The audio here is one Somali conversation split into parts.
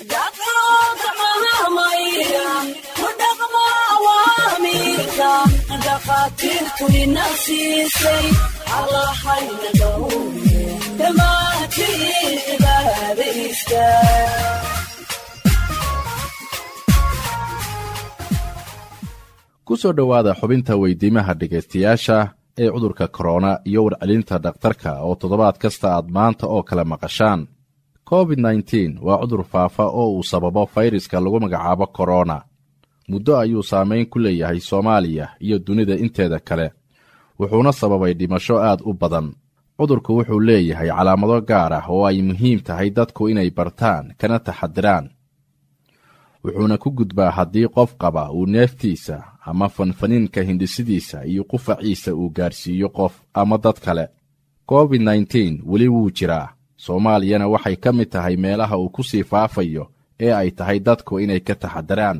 dhakhaatiirtu ina siisay allahayna dhowre dhammaantiin cibaadaysta ku soo dhowaada xubinta weydiimaha dhegaystayaasha ee cudurka korona iyo warcelinta dhakhtarka oo toddobaad kasta aad maanta oo kale maqashaan covid nteen waa cudur faafa oo uu sababo fayraska lagu magacaabo korona muddo ayuu saamayn ku leeyahay soomaaliya iyo dunida inteeda kale wuxuuna sababay dhimasho aad u badan cudurku wuxuu leeyahay calaamado gaar ah oo ay muhiim tahay dadku inay bartaan kana taxadiraan wuxuuna ku gudbaa haddii qof qaba uu neeftiisa ama fanfaniinka hindhisidiisa iyo qufaciisa uu gaarsiiyo qof ama dad kale covid nteen weli wuu jiraa soomaaliyana waxay ka mid tahay meelaha uu ku sii faafayo ee ay tahay dadku inay ka taxadiraan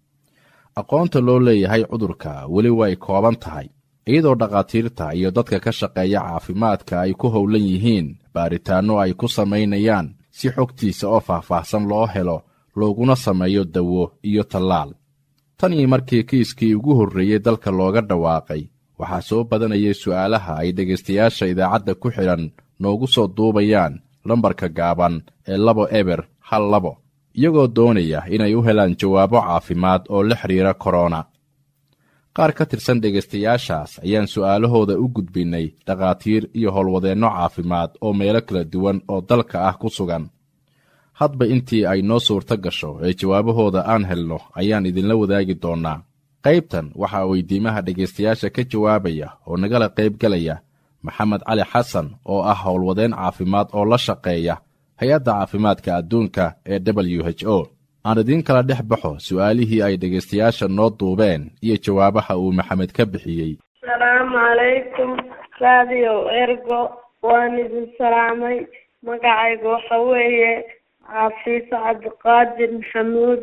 aqoonta loo leeyahay cudurka weli way kooban tahay iyadoo dhakhaatiirta iyo dadka ka shaqeeya caafimaadka ay ku howlan yihiin baaritaanno ay ku samaynayaan si xogtiisa oo faahfaahsan loo helo looguna sameeyo dawo iyo tallaal tan iyo markii kiiskii ugu horreeyey dalka looga dhawaaqay waxaa soo badanayay su'aalaha ay dhegaystayaasha idaacadda ku xidhan noogu soo duubayaan lambarka gaaban ee labo eber hal labo iyagoo doonaya inay u helaan jawaabo caafimaad oo la xidhiira korona qaar ka tirsan dhegaystayaashaas ayaan su'aalahooda u gudbinnay dhakhaatiir iyo howlwadeenno caafimaad oo meelo kala duwan oo dalka ah ku sugan hadba intii ay noo suurto gasho ee jawaabahooda aan helno ayaan idinla wadaagi doonnaa qaybtan waxaa weydiimaha dhegaystayaasha ka jawaabaya oo nagala qaybgelaya maxamed cali xasan oo ah howlwadeen caafimaad oo la shaqeeya hay-adda caafimaadka adduunka ee w h o aan idiin kala dhex baxo su'aalihii ay dhegaystayaasha noo duubeen iyo jawaabaha uu maxamed ka bixiyey asalaamu calaykum raadiyo ergo waan idin salaamay magacayga waxa weeye xafiise cabdiqaadir maxamuud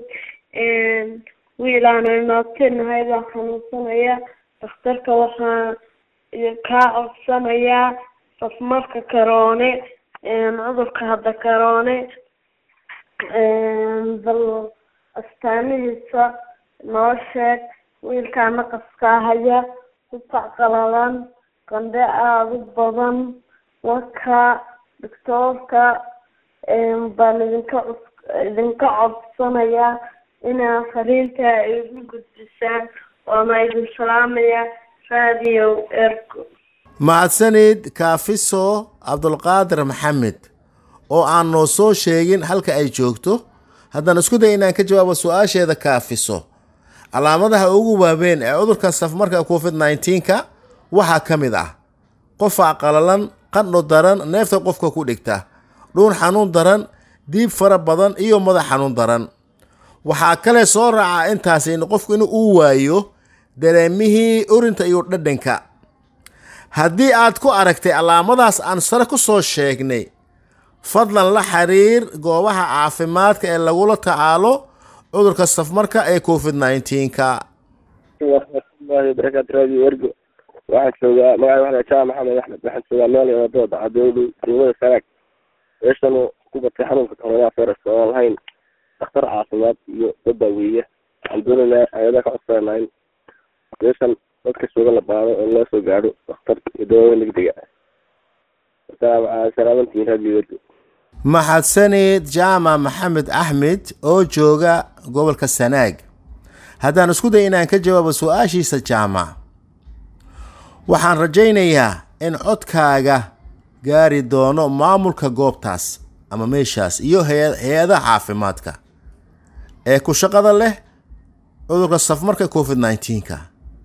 wiilaanu imaabtinahay baa xanuunsanaya dhakhtarka waxaa kaa codsanayaa safmarka karoone cudurka hadda karoone bal astaamihiisa noo sheeg wiilkaa naqaskaa haya kufac qalalan qandhe aada u badan waka doctoorka baan idinka cus idinka codsanayaa inaa fariinta igu gudbisaan waana idin salaamaya radio ergo mahadsanid kaafiso cabdulqaadir maxamed oo aan noo soo sheegin halka ay joogto haddaan isku day inaan ka jawaabo su-aasheeda kaafiso calaamadaha ugu waaweyn ee cudurka safmarka covid nneteen-ka waxaa ka mid ah qofac qalalan qandho daran neefta qofka ku dhigta dhuun xanuun daran diib fara badan iyo madax xanuun daran waxaa kale soo raaca intaasi in qofku in uu waayo dareemihii urinta iyo dhadhanka haddii aad ku aragtay calaamadaas aan sare ku soo sheegnay fadlan la xiriir goobaha caafimaadka ee lagula tacaalo cudurka safmarka ee covid nneteen-ka waraxmatullaahi wabarakaatu radio ergo waxaan joogaa magaca waxaa jaa maxamed axmed waxaan joogaa meel wadada dacadoodu degmada sanaag meeshan ku batay xanuunka corona virus oo aan lahayn dhakhtar caafimaad iyo dad daaweeya waxaan doonaynaa hay-adaha ka codsanayna in meeshan dadka jooga la baado oo loo soo gaadho dhakhtar iyo dawada degdega salaamantiin radio ergo maxadsanid jaamac maxamed axmed oo jooga gobolka sanaag haddaan isku day inaan ka jawaabo su-aashiisa jaamac waxaan rajaynayaa in codkaaga gaari doono maamulka goobtaas ama meeshaas iyo hay-adaha caafimaadka ee ku shaqada leh cudurka safmarka covid nneteen-ka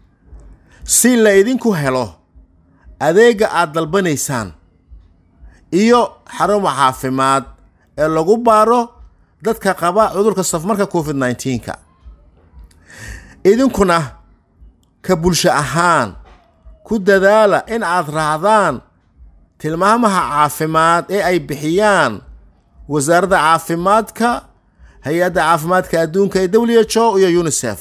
si la idinku helo adeega aada dalbanaysaan iyo xaruma caafimaad ee lagu baaro dadka qaba cudurka safmarka covid nneteen-ka idinkuna ka bulsho ahaan ku dadaala in aad raacdaan tilmaamaha caafimaad ee ay bixiyaan wasaaradda caafimaadka hay-adda caafimaadka adduunka ee w h o iyo unisef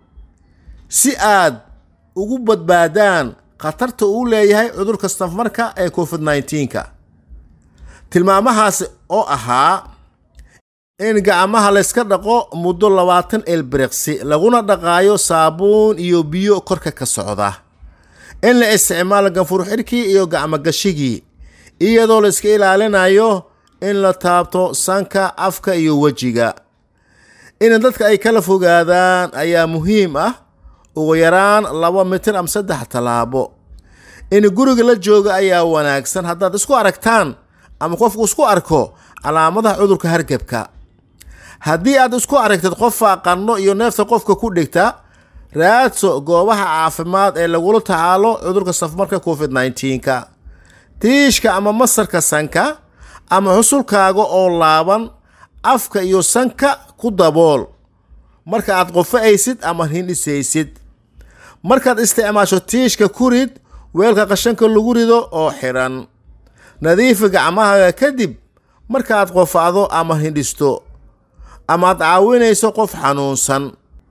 si aad ugu badbaadaan khatarta uu leeyahay cudurka safmarka ee covid nneteen-ka tilmaamahaasi oo ahaa in gacmaha layska dhaqo muddo labaatan ilbiriqsi laguna dhaqaayo saabuun iyo biyo korka ka socda in la isticmaalo ganfur xidhkii iyo gacmogashigii iyadoo la iska ilaalinayo in la taabto sanka afka iyo wejiga in dadka ay kala fogaadaan ayaa muhiim ah ugu yaraan laba mitir ama saddex tallaabo in guriga la jooga ayaa wanaagsan haddaad isku aragtaan ama qofku isku arko calaamadaha cudurka hargebka haddii aad isku aragtid qof faaqanno iyo neefta qofka ku dhigta raadso goobaha caafimaad ee lagula tacaalo cudurka safmarka covid 19ka tiishka ama masarka sanka ama xusulkaaga oo laaban afka iyo sanka ku dabool marka aad qofa'aysid ama hindhisaysid markaad isticmaasho tiishka ku rid weelka qashanka lagu rido oo xidhan nadiifi gacmahaaga kadib markaad qofacdo ama hindhisto amaad caawinayso qof xanuunsan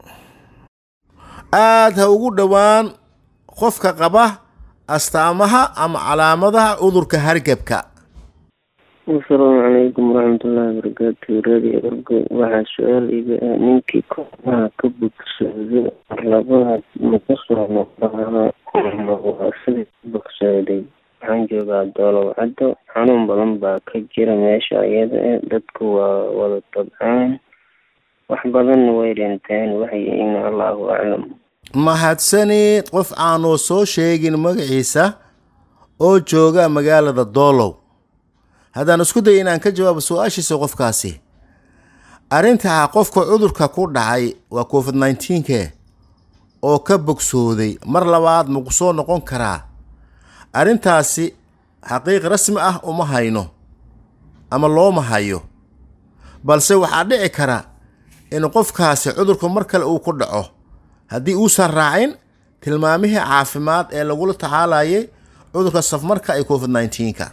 aad ha ugu dhowaan qofka qaba astaamaha ama calaamadaha cudurka hargebka asalaamu calaykum waraxmatullaahi wabarakaatu radio orgo waxaa su-aal iga ah ninkii kooxaha ka bogsooday marlabaad ma ka soo noqdaa waa sidii ka bogsooday waxaan joogaa doolow caddo xanuun badan baa ka jira meesha iyada eh dadku waa wada dabcaan wax badanna way dhinteen waxay yihiin allahu aclam mahadsanid qof aanuu soo sheegin magaciisa oo jooga magaalada doolow haddaan isku day inaan ka jawaabo su-aashiisa qofkaasi arrintaa qofka cudurka ku dhacay waa covid 19ke oo ka bogsooday mar labaad maku soo noqon karaa arrintaasi xaqiiq rasmi ah uma hayno ama looma hayo balse waxaa dhici kara in qofkaasi cudurku mar kale uu ku dhaco haddii uusan raacin tilmaamihii caafimaad ee lagula tacaalayay cudurka safmarka ee covid 19ka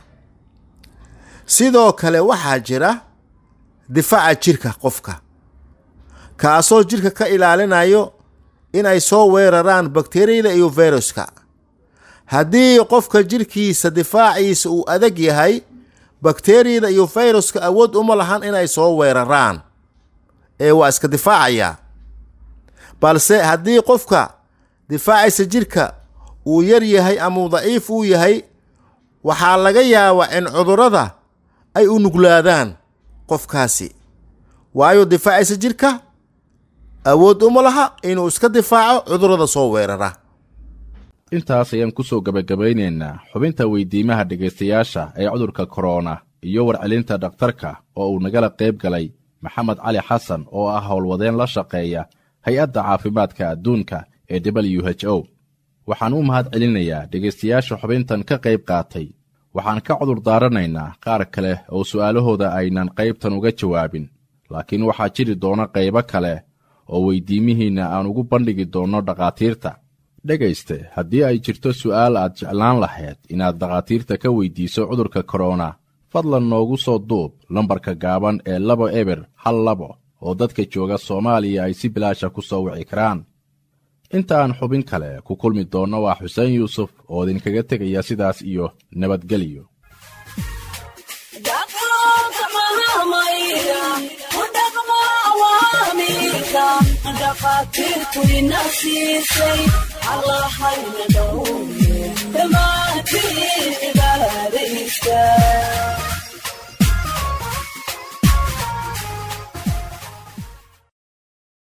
sidoo kale waxaa jira difaaca jirka qofka kaasoo jirka ka ilaalinayo inay soo weeraraan bakteriyada iyo viruska haddii qofka jirkiisa difaaciisa uu adag yahay bakteriyada iyo viruska awood uma lahan inay soo weeraraan ee waa iska difaacayaa balse haddii qofka difaaciisa jirka uu yar yahay ama uu daciif uu yahay waxaa laga yaabaa in cudurrada ay u nuglaadaan qofkaasi waayo difaaciisa jirka awood uma laha inuu iska difaaco cudurrada soo weerara intaas ayaan ku soo gebagabaynaynaa xubinta weydiimaha dhegaystayaasha ee cudurka korona iyo warcelinta dhakhtarka oo uu nagala qayb galay maxamed cali xasan oo ah howlwadeen la shaqeeya hay-adda caafimaadka adduunka ee w h o waxaan u mahad celinayaa dhegaystayaasha xubintan ka qayb qaatay waxaan ka cudur daaranaynaa qaar kale oo su'aalahooda aynan qaybtan uga jawaabin laakiin waxaa jiri doona qaybo kale oo weydiimihiinna aan ugu bandhigi doonno dhakhaatiirta dhegayste haddii ay jirto su'aal aad jeclaan lahayd inaad dhakhaatiirta ka weydiiso cudurka korona fadlan noogu soo duub lambarka gaaban ee labo eber hal labo oo dadka jooga soomaaliya ay si bilaasha ku soo wici karaan inta aan xubin kale ku kulmi doonno waa xuseen yuusuf oo idinkaga tegaya sidaas iyo nabadgelyo dhaqaatiirtu ina siisay allahayna dhowye dhammaantiin